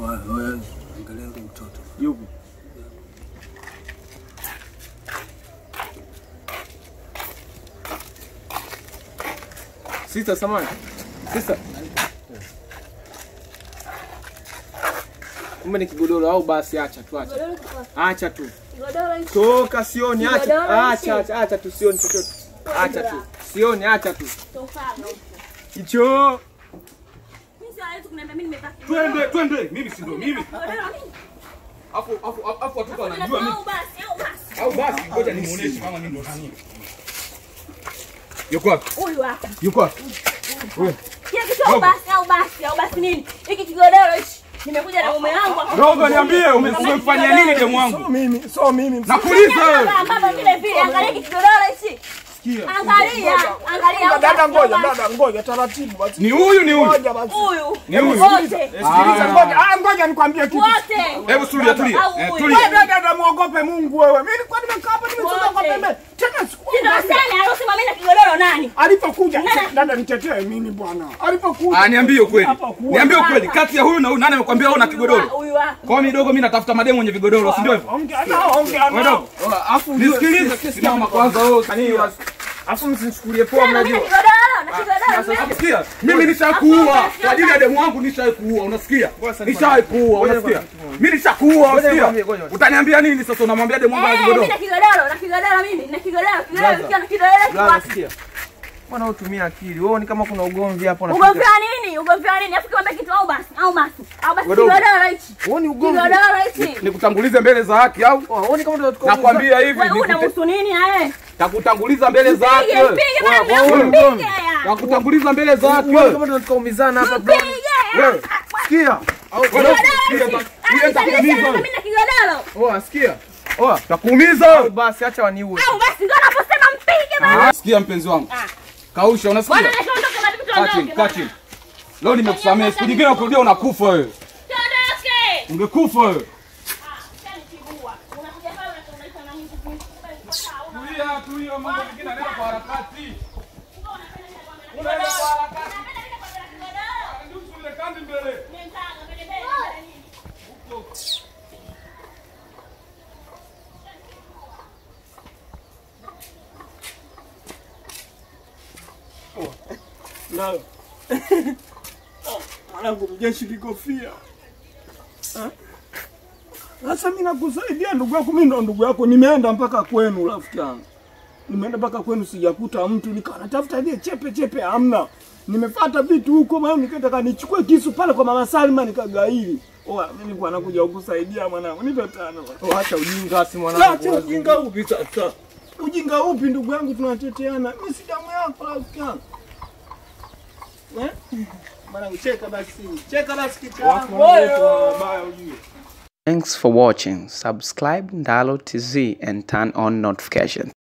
Wewe angalia yule mtoto. Yupi? Sister samani. Sister. Kumbe ni kigodoro au basi acha tu acha. Godoro kwa Acha tu. godoro hichi. Toka sioni acha. Kigodoro hichi. Acha acha acha tu sioni chochote. Acha tu. Sioni acha tu. Tofaga huko. Hicho. Mimi siwezi kuniambia mimi nimevaa kigodoro. Twende, twende. Mimi si ndo mimi. Godoro nini? Afu afu afu watoto wanajua mimi. Au basi, au basi. Au basi ngoja nimuoneshe kama mimi ndo nani. Yuko wapi? Huyu hapa. Yuko wapi? Kile kitu au basi, au basi, au basi nini? Hiki kigodoro hichi. Nimekuja na mume wangu hapa. Rogo niambie ume- umemfanyia nini demu wangu? Mimi, so mimi. Nakuuliza wewe. Baba vile vile, angalia hiki kigodoro hichi. Angalia, angalia. Dada au ngoja, basi. dada ngoja taratibu basi. Ni huyu ni huyu. Ngoja basi. Huyu. Ni huyu. Wote. Sikiliza ngoja. Ah, ngoja nikwambie kitu. Wote. Hebu tulia tulia. Au Eh, huyu. tulia. Wewe dada muogope Mungu wewe. Mimi nilikuwa nimekaa hapa nimetoka kwa Wote. pembe. Tena siku. Ndio sana alosema mimi na kigodoro nani? Alipokuja dada nitetee mimi bwana. Alipokuja. Ah, niambie ukweli. Hapa kuwa. Niambie ukweli. Kati ya huyu na huyu nani amekwambia wewe una kigodoro? Huyu hapa. Kwa hiyo midogo mimi natafuta mademu wenye vigodoro, si ndio hivyo? Ongea nao, ongea Wewe nao. dogo. Afu Nisikilize. Simama kwanza wewe. Kaniwa. Afu msinichukulie poa Mimi na mnajua. kigodoro, na kigodoro. Unasikia? Mimi nishakuua kwa ajili ya demu wangu nishaikuua, unasikia? Nishaikuua, unasikia? Mimi nishakuua, unasikia? Utaniambia nini sasa unamwambia demu wangu ana Eh, mimi kigodoro? na kigodoro, na kigodoro mimi, na kigodoro, kigodoro nikiwa na kigodoro Lala kiwapi? sikia. Bwana utumia akili. Wewe ni kama kuna ugomvi hapo na. Ugomvi wa nini? Ugomvi wa nini? Afu kiwambia kitu au basi, au basi. Au basi Wadogo. kigodoro hichi. Wewe ni ugomvi. Kigodoro hichi. Nikutangulize mbele za haki au? Wewe ni kama tunatoka. Nakwambia hivi, Wewe nikute- unamhusu nini na wewe? takutanguliza mbele za haki Pige, wewe. pige bwana, wewe, mpige wewe. ya. Takutanguliza mbele za haki Wewe wewe. kama tunatoka umizana hapa. Mpige. Wewe, Sikia. wewe, Kigodoro sikia hichi. basi. Ah, Wewe takuumiza nisaidie wewe. mimi na kigodoro. Oa, sikia. Oa. Takuumiza. Basi acha waniue. Au basi ndio anaposema mpige bwana. Sikia mpenzi wangu. Ah. Kausha, Bwana unasikia? nikaondoke na vitu Kaa chini, tuondoke. kaa chini. Leo nimekusamehe, siku nyingine ukirudia unakufa wewe. Tuondoke. Ungekufa wewe. Ah, utanipigua. Unakuja pale unaita na mimi. Tulia, tulia, mambo mengine yanaenda kwa harakati. Ndio usile kandi mbele. Nayo. Mwanangu mjeshi kikofia. Ah? Sasa mimi nakusaidia ndugu yako, mimi ndo ndugu yako. Nimeenda mpaka kwenu rafiki yangu. Nimeenda mpaka kwenu sijakuta mtu, nikawa natafuta ile chepe chepe hamna. Nimefuata vitu huko maana nikataka nichukue kisu pale kwa mama Salma nikagaili. Oa, mimi nilikuwa nakuja kukusaidia mwanangu. Nipe tano. Acha ujinga si Acha ujinga upi sasa? Ujinga upi ndugu yangu tunateteana? Mimi si damu yako rafiki yangu. Eh? Mwanangu cheka basi. Cheka basi kichwa. Wewe baya ujue. Thanks for watching. Subscribe Ndalo TZ and turn on notifications.